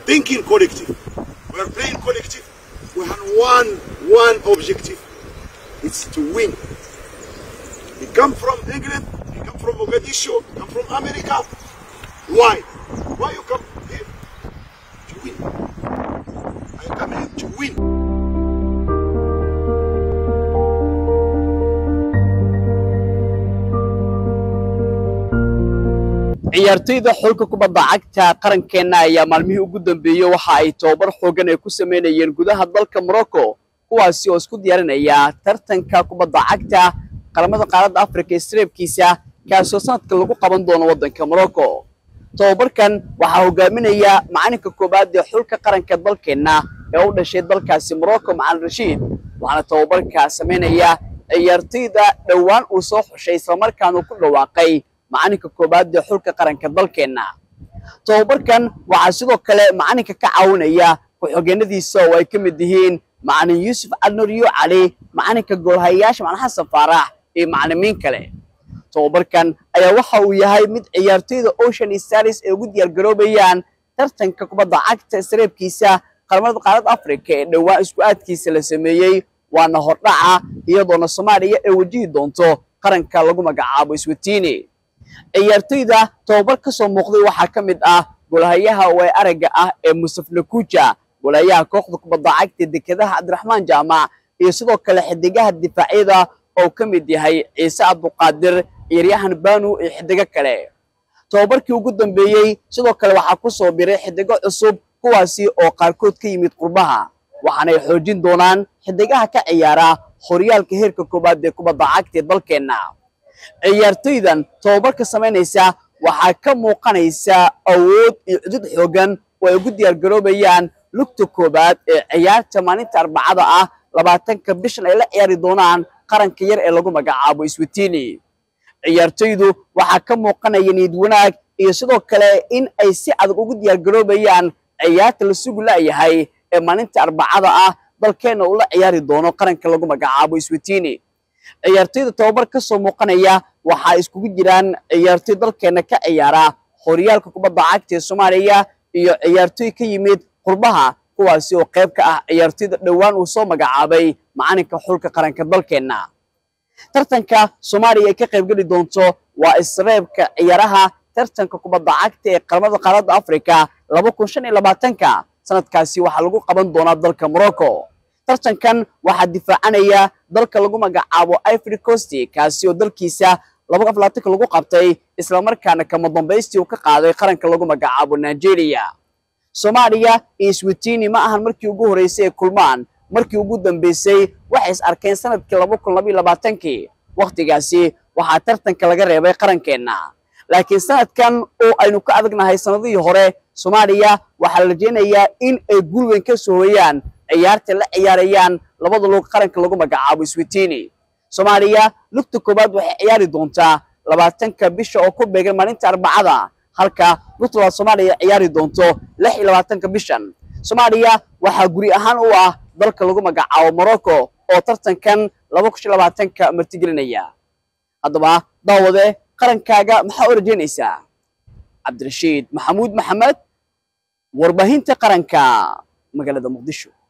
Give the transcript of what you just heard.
thinking collective. We are playing collective. We have one one objective. It's to win. He come from England. He come from Mogadishu. Come from America. Why? Why you come here? To win. I come here to win. ciyaartoyda xulka kubadda cagta qarankeenna ayaa maalmihii ugu dambeeyey waxa ay tobabar xoogan ay ku samaynayeen gudaha dalka morocco kuwaasi oo isku diyaarinaya tartanka kubadda cagta qaramada qaaradda afrika ee sareebkiisa kaasoo sanadka lagu qaban doono waddanka morocco tobabarkan waxaa hogaaminaya macalinka koowaad ee xulka qaranka dalkeenna ee u dhashay dalkaasi morocco macalin rashiid waxaana tobabarka samaynaya ciyaartoyda dhowaan uu soo xushay islamarkaana uu ku dhawaaqay macalinka koowaad ee xulka qaranka dalkeenna tobabarkan waxaa sidoo kale macalinka ka caawinaya ku-xigeenadiisa oo ay ka mid yihiin macalin yuusuf calnuriyo cali macalinka goolhayayaasha macalin xasan faarax iyo macalimiin kale tobabarkan ayaa waxa uu yahay mid ciyaartoyda ocean stars ay ugu diyaargaroobayaan tartanka kubadda cagta sareebkiisa qaramada qaaradda africa ee dhowaan isku aadkiisa la sameeyey waana hordhaca iyadoona soomaaliya ay wajihi doonto qaranka lagu magacaabo iswatiini ciyaartoyda tobabar ka soo muuqday waxaa ka mid ah golahayaha way aragga ah ee musaf nakuja golahayaha kooxda kubadda cagta dekedaha cabdiraxmaan jaamac iyo sidoo kale xidigaha difaacyada oo ka mid yahay ciise abduqaadir ciyaaryahan banu iyo xidigo kale tobabarkii ugu dambeeyey sidoo kale waxaa ku soo biray xidigo cusub kuwaasi oo qaarkood ka yimid qurbaha waxaanay xoojin doonaan xidigaha ka ciyaara horyaalka heerka koowaad ee kubadda cagta ee dalkeenna ciyaartoydan tobabarka samaynaysa waxaa ka muuqanaysa awood iyo cudud xoogan oo ay ugu diyaargaroobayaan lugta koowaad ee ciyaarta maalinta arbacada ah labaatanka bishan ay la ciyaari doonaan qaranka yar ee lagu magacaabo iswatiini ciyaartoydu waxaa ka muuqanaya niyad wanaag iyo sidoo kale in ay si adag ugu diyaargaroobayaan ciyaarta la sugu la'yahay ee maalinta arbacada ah dalkeenna uu la ciyaari doono qaranka lagu magacaabo iswatiini ciyaartoyda tobabar ka soo muuqanaya waxaa iskugu jiraan ciyaartoy dalkeenna ka ciyaara horyaalka kubadda cagta ee soomaaliya iyo ciyaartoy ka yimid qurbaha kuwaasi oo qayb ka ah ciyaartoyda dhowaan uu soo magacaabay macalinka xulka qaranka dalkeenna tartanka soomaaliya ay ka qaybgeli doonto waa isreebka ciyaaraha tartanka kubadda cagta ee qaramada qaaradda afrika laba kun shan iyo labaatanka sanadkaasi waxaa lagu qaban doonaa dalka morocco tartankan waxaa difaacanaya dalka lagu magacaabo ivory coast kaasi oo dalkiisa laba aflaatanka lagu qabtay islamarkaana kama dambaystii uu ka qaaday qaranka lagu magacaabo nigeria soomaaliya iyo switini ma ahan markii ugu horreysay ee kulmaan markii ugu dambeysay waxay is arkeen sanadkii laba kun labaiyo labaatankii wakhtigaasi waxaa tartanka laga reebay qarankeenna laakiin sanadkan oo aynu ka adagnahay sanadihii hore soomaaliya waxaa la rajaynayaa in ay guul weyn ka soo hoyaan ciyaarta la ciyaarayaan labada lug qaranka lagu magacaabo switini soomaaliya lugta koowaad waxay ciyaari doontaa labaatanka bisha oo ku beegan maalinta arbacada halka lugta labaad soomaaliya ciyaari doonto lix iyo labaatanka bishan soomaaliya waxaa guri ahaan u ah dalka lagu magacaabo morocco oo tartankan laba kun shan labaatanka martigelinaya haddaba daawade qarankaaga maxaa u rajaynaysaa cabdirashiid maxamuud maxamed warbaahinta qaranka magaalada muqdisho